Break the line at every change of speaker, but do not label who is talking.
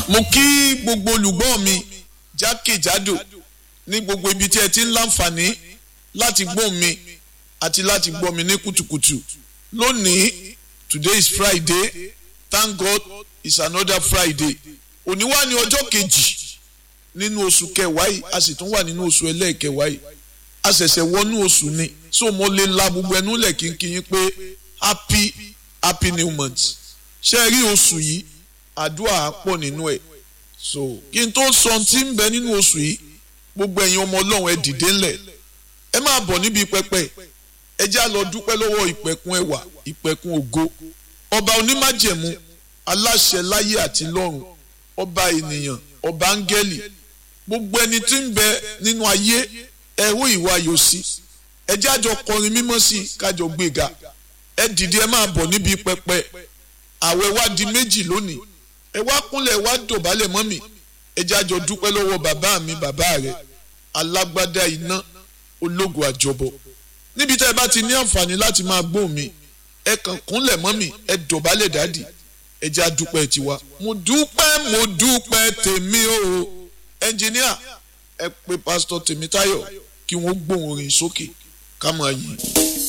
mo kí gbogbo olùgbọ́ mi jákèjádò ní gbogbo ibi tí ẹ ti ń láǹfààní láti gbọ́ mi àti láti gbọ́ mi ní kùtùkùtù lónìí today is friday thank god it's another friday òní wà ní ọjọ́ kejì nínú oṣù kẹwàá yìí a sì tún wà nínú oṣù ẹlẹ́ẹ̀kẹwàá yìí a ṣẹ̀ṣẹ̀ wọnú oṣù ni so mo lè la gbogbo ẹnu lẹ̀ kínkín pé happy happy new month ṣe rí oṣù yìí àdúrà á pọ̀ nínú ẹ̀ so kí n tó sọ ohun tí ń bẹ nínú oṣù yìí gbogbo ẹ̀yin ọmọ ọlọ́run ẹ dìde ńlẹ̀ ẹ máa bọ̀ níbi pẹpẹ ẹ já lọ dúpẹ́ lọ́wọ́ ìpẹ̀kun ẹwà ìpẹ̀kun ògo ọba onímájẹ̀mú aláṣẹ láyé àti lọ́run ọba ènìyàn ọba áńgẹ́lì gbogbo ẹni tí ń bẹ nínú ayé ẹ̀rọ ìwà yòsí ẹ jájọ kọrin mímọ́ sí i kájọ gbéga ẹ dìde ẹ máa bọ̀ níbi pẹpẹ àwẹ̀ wá di méjì lónìí ẹ wá kúnlẹ̀ wá dọ̀bálẹ̀ mọ́ mi ẹ jájọ dúpẹ́ lọ́wọ́ bàbá mi bàbá rẹ̀ alágbádá iná ológun àjọbọ níbi tẹ́ ẹ bá ti ní àǹfààní láti máa gbóhùn mi ẹ kàn kúnlẹ̀ mọ́ mi ẹ dọ̀bálẹ̀ dádì ẹ já dúpẹ́ tiwa mo dúpẹ́ mo dúpẹ́ tèmi o ẹnjìníà ẹ pè pásítọ̀ Tèmítáyọ̀ kí wọ́n gbóhùn orin sókè ká máa yí.